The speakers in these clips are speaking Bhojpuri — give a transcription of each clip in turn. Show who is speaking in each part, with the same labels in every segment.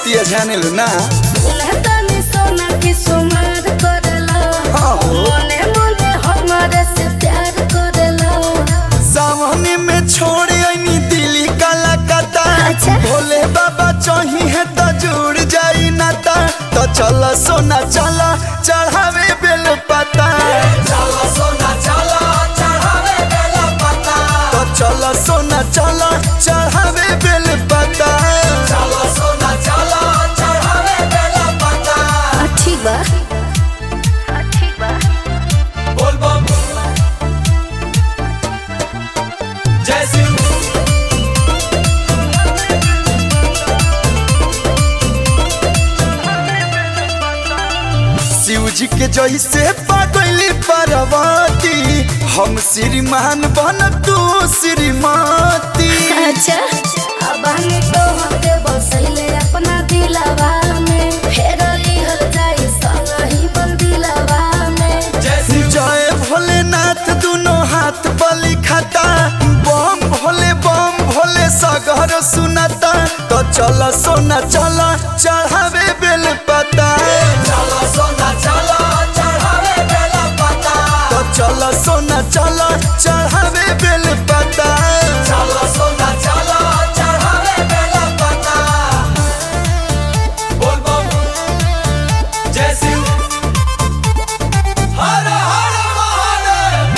Speaker 1: बतिया जाने लो ना
Speaker 2: तनी सोना की सुमार करला
Speaker 1: हाँ हो।
Speaker 2: मने मने हमारे से प्यार करला
Speaker 1: सामने में छोड़ आईनी दिल्ली कलकत्ता
Speaker 2: अच्छा।
Speaker 1: भोले बाबा चाही है तो जुड़ जाई नाता तो चल सोना चल चढ़ावे बेल पता चल सोना चल चढ़ावे बेल पता तो चल सोना चल चढ़ावे बेल पता चल सोना चल चढ़ावे बेल पता
Speaker 2: आ, ठीक बा
Speaker 1: बोल बम जय शिव शिव जी के जैसे पागली पार्वती हम श्रीमान बन तू श्रीमती
Speaker 2: अच्छा अब हमें तो हमके बसैले अपना दिलवा में फेर लिहल जाई संग ही बन दिलवा में
Speaker 1: जय भोलेनाथ दोनों हाथ बलि खाता बम भोले बम भोले सगर सुनाता तो चल सोना चल चढ़ावे बेल पता चल सोना चल चढ़ावे बेल पता तो चल सोना चल चढ़ावे बेल पता चल सोना चल चढ़ावे बेल पता बोल बम जय शिव हर हर महादेव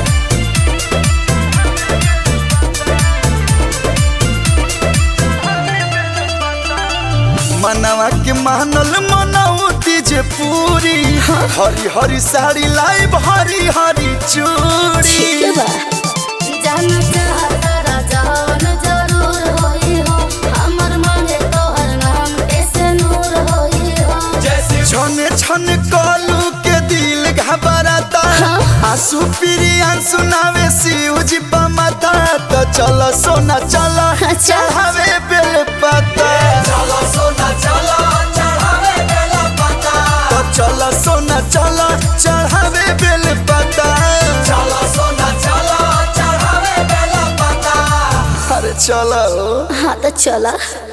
Speaker 1: मनवा के मानल मनौती जे पूरी हरी हरी साड़ी लाइब हरी हरी
Speaker 2: ठीक
Speaker 1: चूड़ी
Speaker 2: बा जान चाहता राजान जरूर होई हो हमर मने तोहर नाम कैसे नूर होई हो
Speaker 1: छने छन कलू के दिल घबराता आंसू पीरी आंसू नावे शिव जी माथा तो चल सोना चल
Speaker 2: अच्छा।
Speaker 1: चढ़ावे बेल पता चल सोना चल चढ़ावे बेल पता तो चल सोना चल चढ़ावे बेल पता चल सोना चल चढ़ावे बेल पता अरे चलो
Speaker 2: हाँ तो चला